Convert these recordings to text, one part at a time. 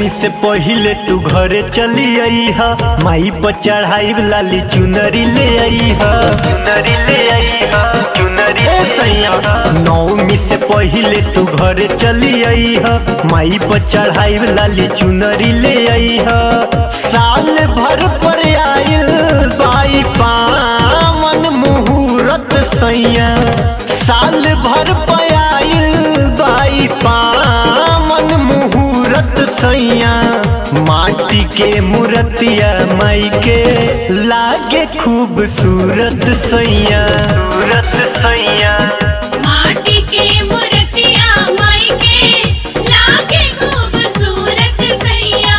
से पहिले तू घरे चली आई हा माई पर चढ़ाई लाली चुनरी ले आई हा चुनरी ले आई हा चुनरी ए सैया नौमी से पहिले तू घरे चली आई हा माई पर चढ़ाई लाली चुनरी ले आई हा साल भर पर आइल बाई पावन मुहूर्त सैया साल भर पर आइल बाई पावन मुहूर्त सैया माटी के मूर्तिया माई के लागे खूबसूरत सैया सूरत सैया माटी के मूर्तिया माई के लागे खूबसूरत सैया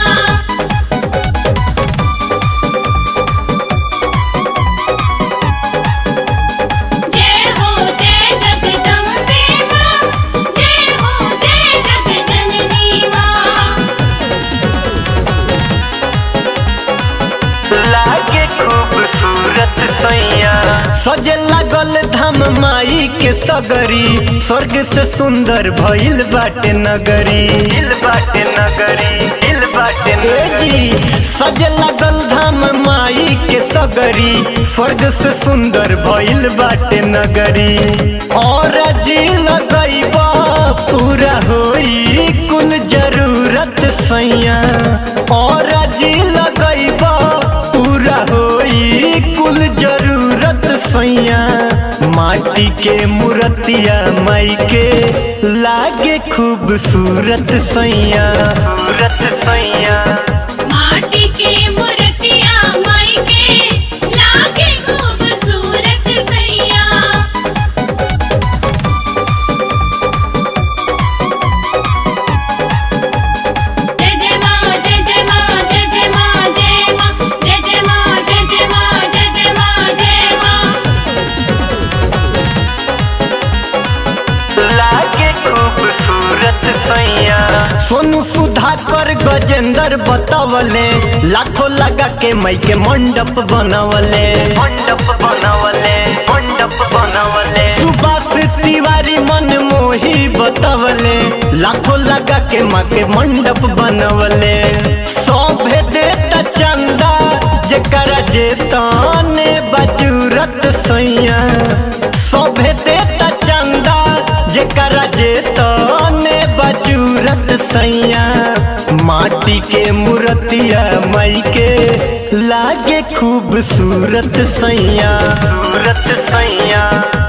जय हो जय जगदम्बे मां जय हो जय जगजननी मां लागे खूबसूरत सैया सजे लागल धाम माई के सगरी स्वर्ग से सुंदर भइल बाटे नगरी हिल बाटे नगरी हिल बाटे जी सजे लागल धाम माई के सगरी स्वर्ग से सुंदर भइल बाटे नगरी और जी लगैबा पूरा होई कुल जरूरत सैया और जी लगैबा पूरा होई कुल जरूरत सैया माटी के मूर्तिया माई के लागे खूबसूरत सैया सूरत सैया माटी के मूर्तिया माई के लागे खूबसूरत सैया जय जय मां जय जय मां जय जय मां जय मां जय जय मां जय जय मां जय जय मां जय मां लागे खूबसूरत सैया सोनू सुधाकर गजेंद्र बतावले लाखों लगा के मई के मंडप बनवले मंडप बनवले मंडप बनवले सुभाष तिवारी मन मोही बतावले लाखों लगा के माँ के मंडप बनवले सौभे देता चंदा जेकरा जेताने बजूरत सैया सौभे देता चंदा जेकरा जेतने बजूरत सैया माटी के मूर्तिया मई के लागे खूबसूरत सैया सूरत सैया